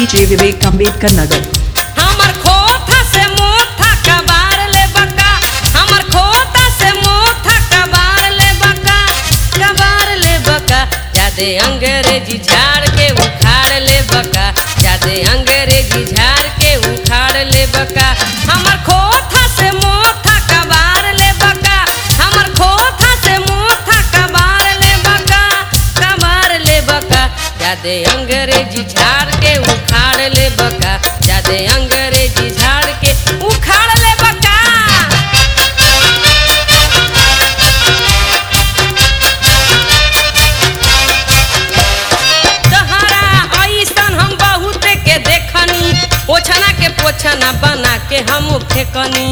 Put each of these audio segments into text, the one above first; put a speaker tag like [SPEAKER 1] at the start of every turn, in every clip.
[SPEAKER 1] DJ Vivek Ambedkar Nagar.
[SPEAKER 2] हमर खोथा से मोथा कबार ले बका हमर खोथा से मोथा कबार ले बका कबार ले बका जादे अंग्रेजी झाड़ के उखाड़ ले बका जादे अंग्रेजी झाड़ के उखाड़ ले बका हमर खोथा से मोथा कबार ले बका हमर खोथा से मोथा कबार ले बका कबार ले बका जादे अंग्रेजी झाड़ के उखाड़ ले बका जादे अंग्रेजी झाड़ के उखाड़ ले बका तहरा ऐसन हम बहुत के देखनी ओछना के पोछना बना के हम फेकनी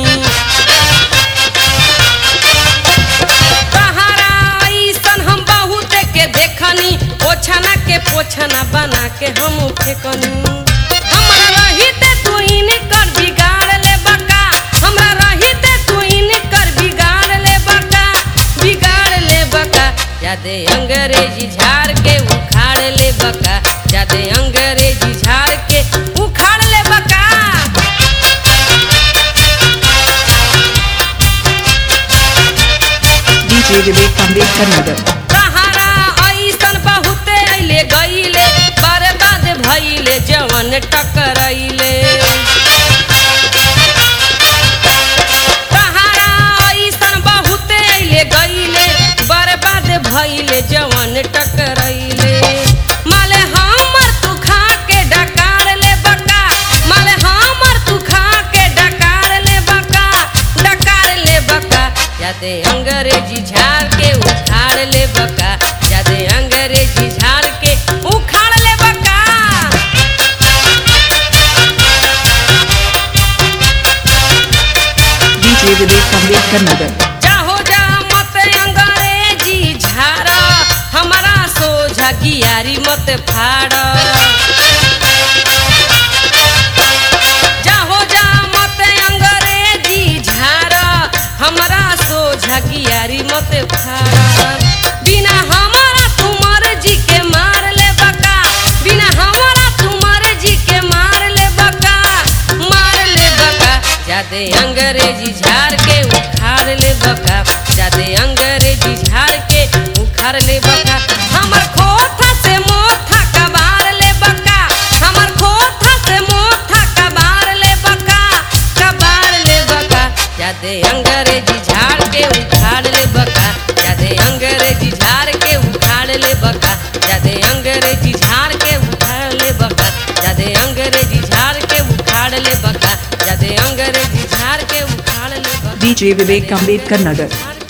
[SPEAKER 2] तहरा ऐसन हम बहुत के देखनी ओछना के पोछना बना के हम फेकनी हमरा रहिते तू इनकर बिगाड़ ले बका हमरा रहिते तू इनकर बिगाड़ ले बका बिगाड़ ले बका जादे अंग्रेजी झाड़ के उखाड़ ले बका जादे अंग्रेजी झाड़ के उखाड़ ले बका
[SPEAKER 1] DJ Vivek Ambedkar Nagar.
[SPEAKER 2] सहारा ऐसन बहुते अइले गइले बर्बाद भइले जवन टकरइले सहारा ऐसन बहुते अइले गइले बर्बाद भइले जवन टकरइले माले हमर तू खा के डकार ले बका माले हमर तू खा के डकार ले बका डकार ले बका जादे अंग्रेजी झाड़ के उखाड़ ले बका जादे अंग्रेजी झाड़ के उखाड़ ले बका
[SPEAKER 1] DJ Vivek Ambedkar Nagar.
[SPEAKER 2] चाहो जा मत अंग्रेजी झाड़ा हमारा सोझा गियारी मत फाड़ जाहो जा मत अंग्रेजी झाड़ा हमारा सोझा गियारी मत फाड़ बिना हमारा तुमर जी के मार ले बका बिना हमारा तुमर जी के मार ले बका मार ले बका जादे अंग्रेजी झाड़ के उखाड़ ले बका जादे अंग्रेजी झाड़ के उखाड़ ले बका हमर खोथा से मोथा कबार ले बका हमर खोथा से मोथा कबार ले बका कबार ले बका जादे अंग्रेजी झाड़ के उखाड़ ले बका जादे अंग्रेजी झाड़ के उखाड़ ले बका जादे अंग्रेजी झाड़ के उखाड़ ले बका जादे अंग्रेजी झाड़ के उखाड़ ले बका जादे अंग्रेजी झाड़ के उखाड़ ले बका
[SPEAKER 1] DJ Vivek Ambedkar Nagar.
[SPEAKER 2] झाड़